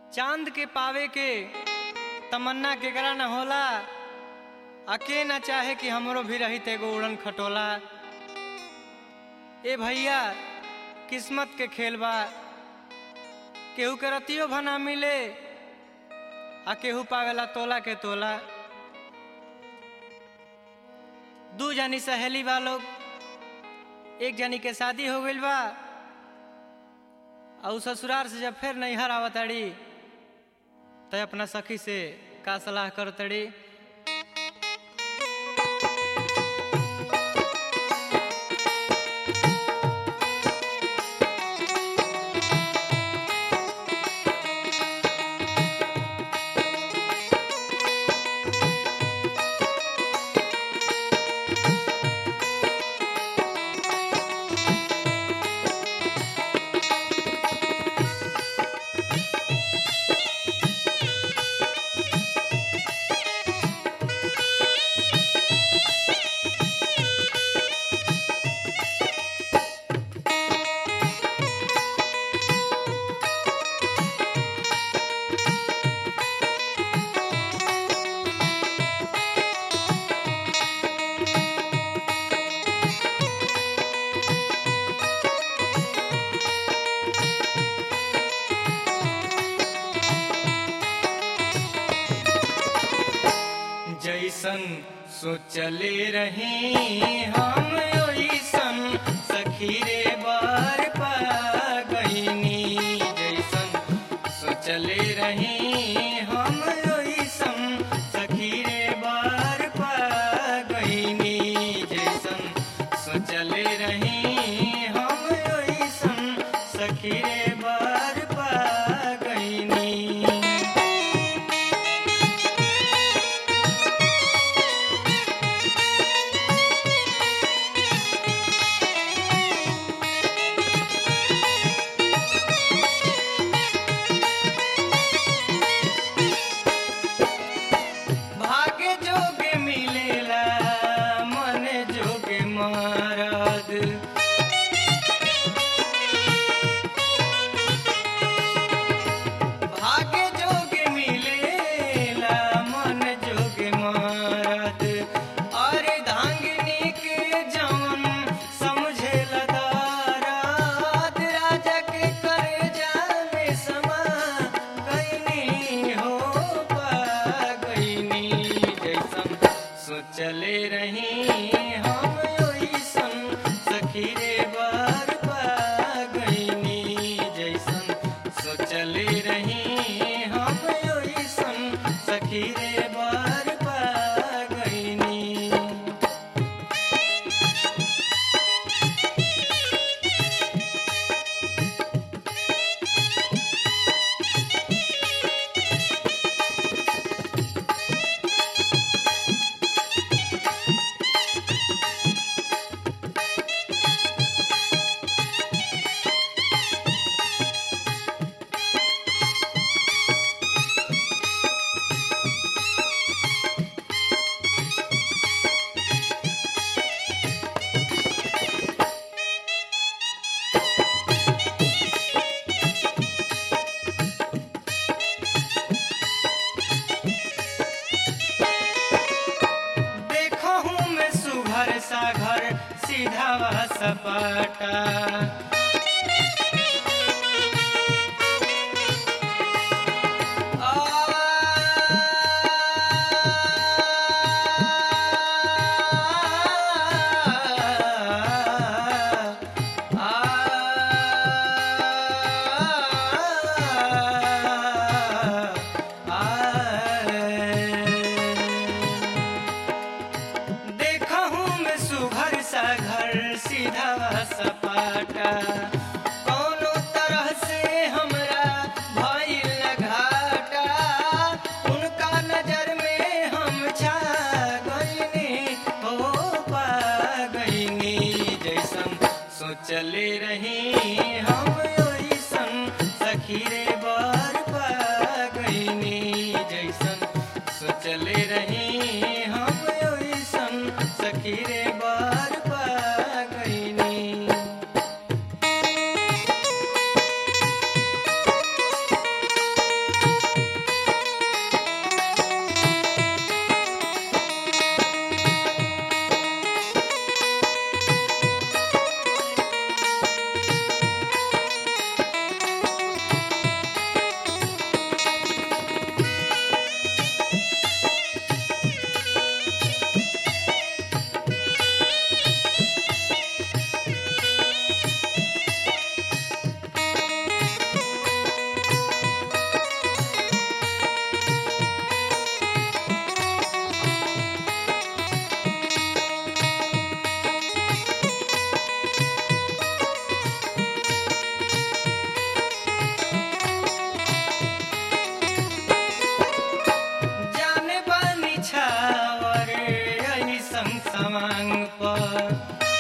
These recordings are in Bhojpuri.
चांद के पावे के तमन्ना केकरा न होला अके न चाहे कि हमरो भी रही एगो उड़न खटोला ए भैया किस्मत के खेल बा केहू के रतियो भना मिले आ केहू पावेला तोला के तोला दू जानी सहेली बा लोग एक जानी के शादी हो गइल बा और ससुराल से जब फिर नैहर आवतड़ी तो अपना सखी से का सलाह करतड़ी जैसन सोचले रही हम ओइसन सखी रे बार पा गईनी जैसन सोचले रही हम ओइसन सखी रे बार पा गईनी जैसन सोचले रही हम ओइसन सखी रे बार पा गईनी भाग्य जोगे मिलेला मन जोगे मारद भाग्य जोगे मिलेला मन जोगे मारद अरे धांगनी के जवन समझेला दाराद राजा के करे जाने समा गईनी हो पा गईनी जैसन सोचले रही हम ओइसन सखी रे बार पा गईनी जैसन सोचले रही हम ओइसन सखी रे बार पा गईनी देखो हूँ मैं सुघर सा घर सीधा व सपाटा देखा हूँ मैं सुघर सा घर सीधा व सपाटा कौनो तरह से हमरा भइल घाटा उनका नजर में हम छा गईनी हो पा गईनी जैसन सोचले रही हम ओइसन सखी रे बार पा गईनी जैसन सोचले रही हम ओइसन सखी रे बार पा गईनी सवांग पर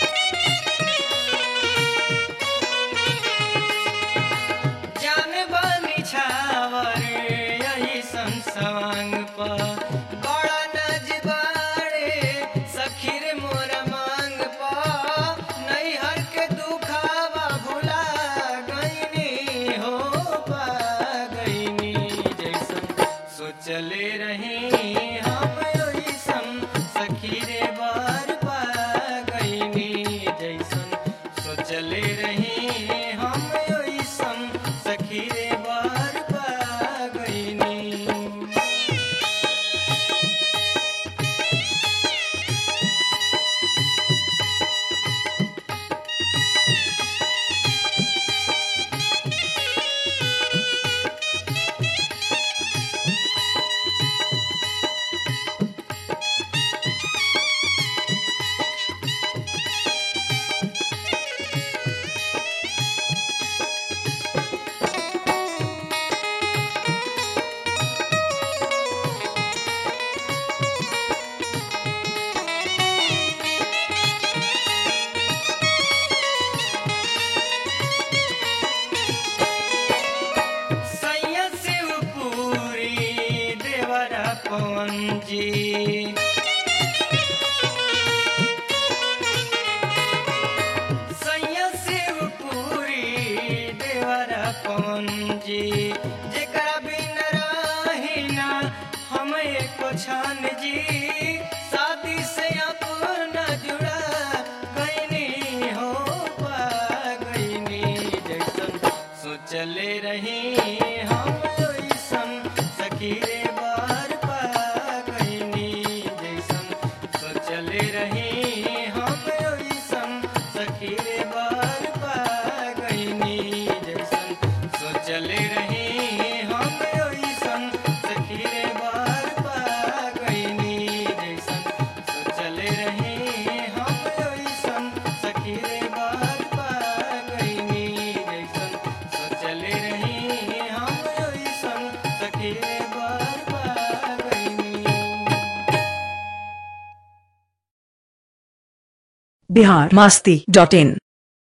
जान बनी छावर यही संसवांग पर बड़ा नजबारे सखीर मोर मांग पर नैहर के दुखावा भुला गईनी हो पा गईनी जैसन सोचले रही हम ओइसन सखीरे बार पा गईनी जैसन सोचले रही हम ओइसन सखीरे बार पा गईनी सैया शिवपुरी देवरा पवन जी सैया शिवपुरी देवरा पवन जी जेकरा बिन रही ना हम एको छान जी शादी से अपना जुड़ा गईनी हो पा गईनी जैसन सोचले रही हम ओइसन सखीरे बार पा गईनी जैसन सोचले रही हम ओइसन सखीरे बार पा गईनी जैसन सोचले रही हम ओइसन सखीरे बार पा गईनी जैसन सोचले रही हम ओइसन सखीरे बार पा गईनी जैसन सोचले रही हम ओइसन सखीरे बार पा गईनी बिहार मस्ती डॉट इन